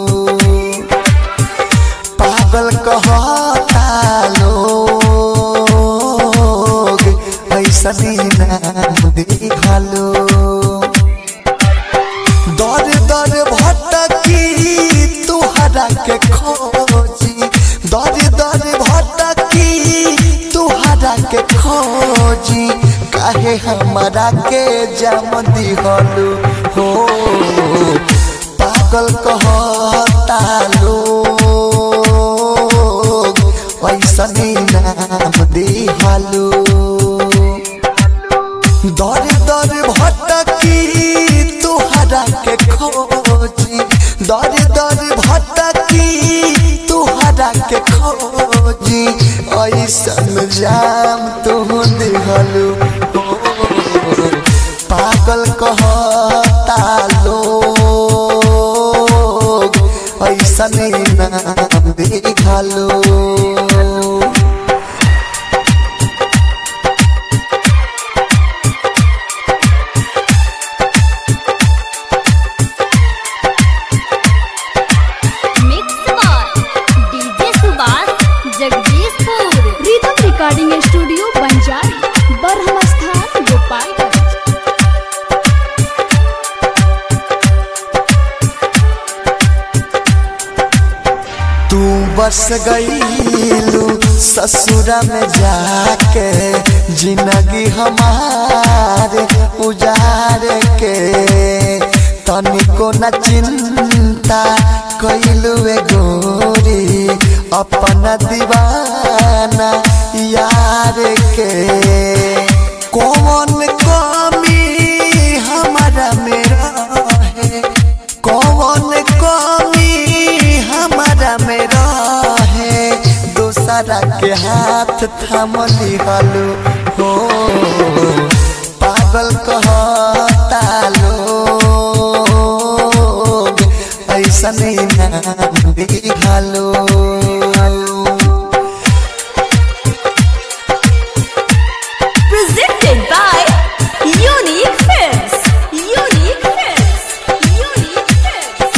पागल कहता लोग ऐसनी नाम दिहलो दर दर भटकी तुहरा के खोजी दर दर भटकी तुहरा के खोजी काहे हमारा के जम दिहलु हो पागल कहता लोग ऐसनी नाम दिहलु दर दर भटकी तुहरा के खोजी दर दर भटकी तुहरा के खोजी ऐसन जाम तू दिहलु हो पागल कहता लोग ऐसन नाम दिहलु mix by DJ Subhash Jagdishpur rhythm recording studio Banjari Barham Sthan Gopalganj तू बस गईलू ससुरा में जाके जिंदगी हमारे उजार के तनिको न चिंता कैलू गोरी अपना दीवाना यार के कौन कमी हमारा मेरा है कौन कमी हमारा में रहे दूसरा के हाथ थाम लिहलु हो पागल कहता लोग ऐसन नाम दिहलु presented by Unique Films. Unique Films. Unique Films.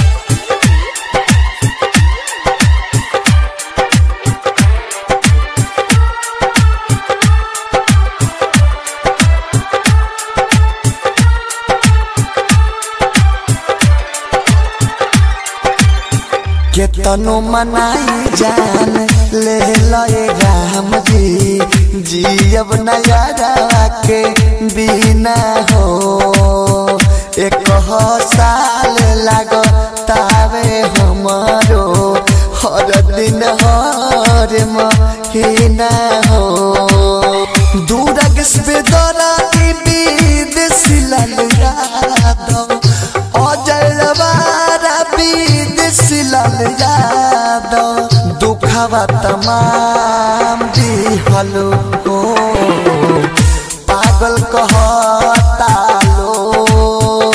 केतनो मनाई जान ले लए राम जी जियब नयारा के बिना हो एक हो साल लाग तावे हमारो हर दिन हर महीना हो दूरग से दरा विदेशी लाल यादव अजय रवारा विदेशी लाल यादव दुखवा तमाम दिहलो हो पागल कहता लोग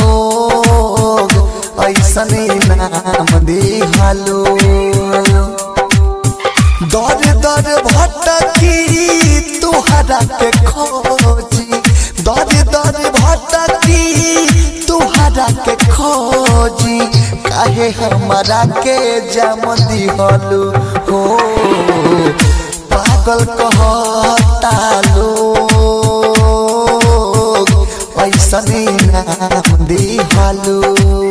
ऐसन नाम दिहलो दर दर भटकी तुहरा के खोजी दर दर भटकी तुहरा के खोजी काहे हमारा के जम दिहलु हो पागल कहता लोग ऐसन नाम दिहलु